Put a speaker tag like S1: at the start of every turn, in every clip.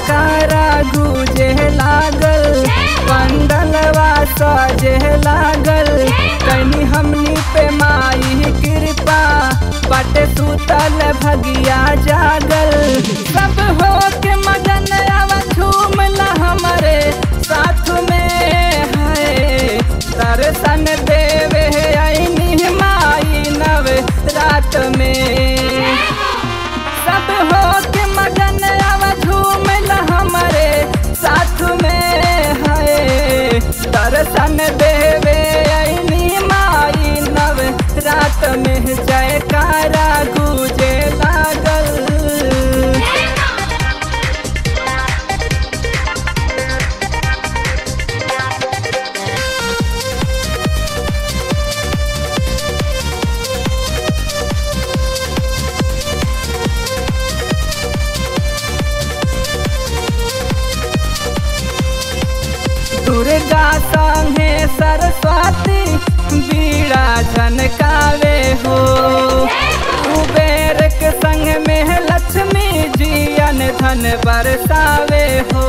S1: जयकारा गुजे लागल पंडलवा सजे लागल कनी हमनी पे माई कृपा बट सुतल भगिया जागल सब हो के मगन आवा झूमला हमरे साथ में है दर्शन देवे आईनी माई नव रात में सब हो के मगन आवा झूमला हमरे साथ में है दर्शन देवे आईनी माई नव रात में जयकारा गुजे लागल दुर्गा संगे सरस्वती बीड़ा झनकावे हो कुबेर के संग में लक्ष्मी जी अन धन बरसावे हो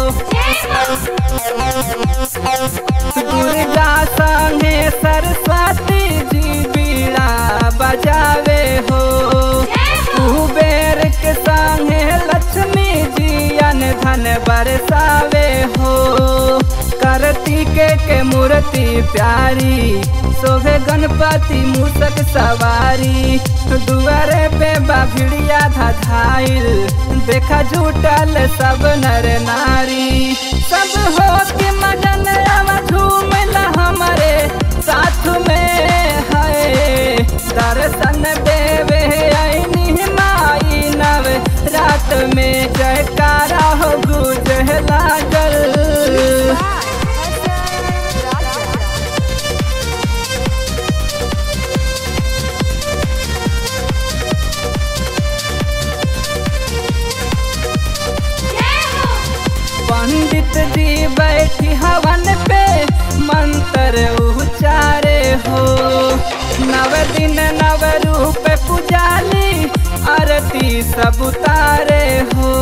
S1: दुर्गा संगे सरस्वती जी बीड़ा बजावे हो कुबेर के संगे लक्ष्मी जी अन धन बरसावे हो करतिके के मूर्ति प्यारी शोभे गणपति मूसक सवारी दुआरे पे बाभिड़िया धधाइल देखा झूठल सब नर नारी सब हो के मगन आवा झूमला हमारे साथ में है दर्शन देवे आईनी माई नव रात में जयकारा हो गुज लागल पंडित जी बैठी हवन पे मंत्र उचारे हो नव दिन नव रूप पुजाली आरती सब उतारे हो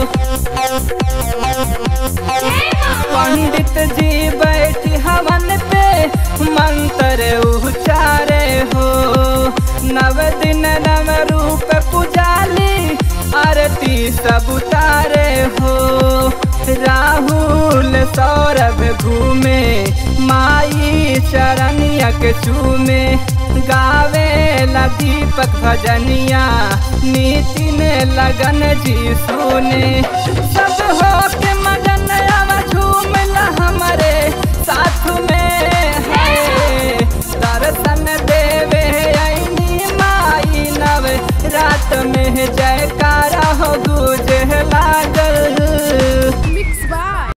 S1: पंडित जी बैठी हवन पे मंत्र उचारे हो नव दिन नव रूप पुजाली आरती सब उतारे हो राहुल सौरभ घूमे माई चरनिया के चूमे गावे ला दीपक भजनिया नितिन लगन जी सुने सब हो के मगन आवा झूमला हमरे